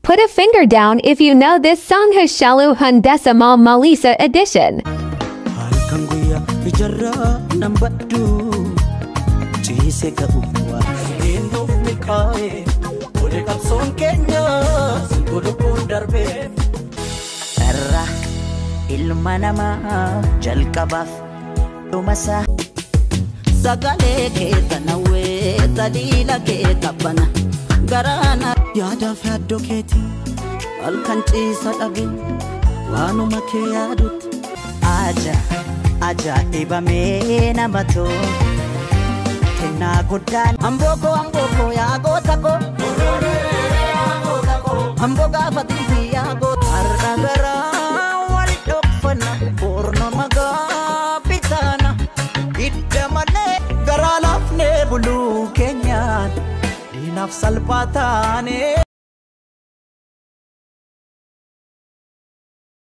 put a finger down if you know this song has Shalu Hundesimal Malisa edition. halkan guyyaa ijarraa nan baddu ciise ga'uwwa eenyuuf milkaa'e wali qabsoon keenya godhubbuun darbee Irra ilma namaa jalqabaaf dhumasaa sagalee kee tanawwee taliila kee qabbana garaana yaadaaf yaaddoo keetii halkan ciisa dhabe waanuma kee yaadutti aja ajaa'ibamee nama too kennaa guddaan ambookoo ambookoo yaa goota koo amboo gaafatiifi yaa goota har'a garaa wal dhokfanna boorna magaa bitaana hidda malee garaa laafnee buluu keenyaan diinaaf salphaa taanee